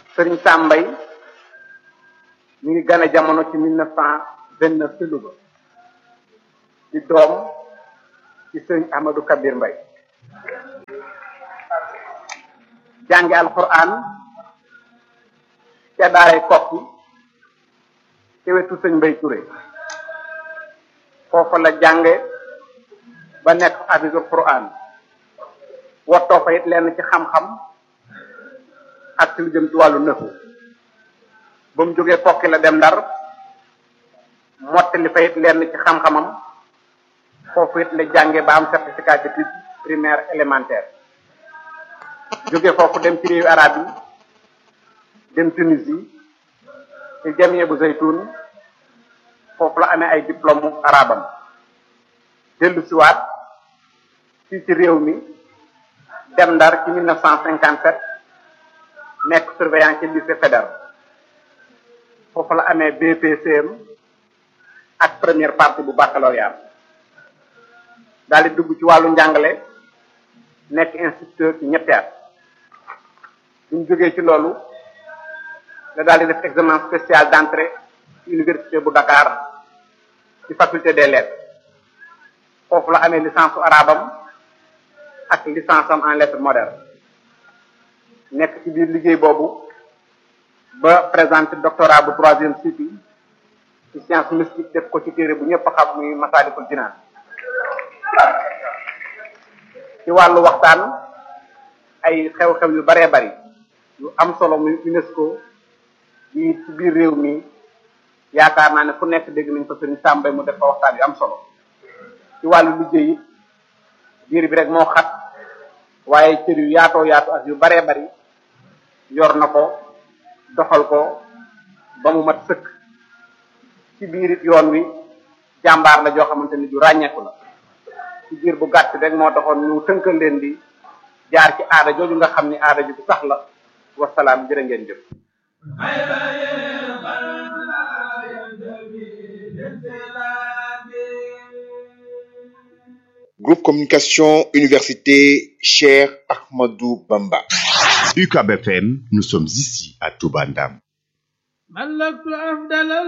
sëriñ Sambay mi ngi gane jamono ci mille neuf cent vingt neuf ci Louga di doom ci sëriñ Amadou Kabir Mbay jànge alquran ca daaray kokki ci wetu sëñ Mbay Touré foofa la jànge ba nekk hafisul quran wottoo fa it lenn ci xam-xam ak ci lu jëm ci wàllu nëfu ba mu jógee kokki la dem ndar mottali fa it lenn ci xam-xamam foofu it la jànge ba am certificat d'études primaire élémentaire jóge foofu dem ci réewu arab yi dem Tunisie ci jamie bu zaytun foofu la amee ay diplôme arabam dellu siwaat fii ci réew mi dem ndar ci 1957 nekk surveillant ci lycée fédéral foofu la amee BPCM ak première partie bu baccalauréat daal di dugg ci wàllu njàngale nekk instituteur ci ñetti at bu ñu jógee ci loolu la daal di def examen spécial d'entrée ci université bu Dakar ci faculté des lettres foofu la amee licence su arabam ak licence am en lettres modernes nekk ci biir liggéey boobu ba présenté doctorat bu troisième cycle ci science mystique def ko ci téere bu ñëpp xam muy Masaalikul Jinaan ci wàllu waxtaan ay xew-xew yu baree bari yu am solo muy UNESCO yi ci biir réew mi yaakaar naa ne fu nekk dégg nañ ko sëriñ Sàmbay mu def fa waxtaan yu am solo ci wàllu liggéey it biir bi rek moo xat waaye cër yu yaatoo yaatu ak yu baree bari yor na ko doxal ko ba mu mat sëkk ci biir it yoon wi jàmbaar la joo xamante ni ju ràññeeku la ci biir bu gàtt rek moo taxoon ñu tënkal leen di jaar ci aada jooju nga xam ni aada ju bu sax la wasalaam jërë ngeen jëf Groupe Communication Université Cher Ahmadou Bamba. UCAB FM, nous sommes ici à Toubandam. ملكت أفضل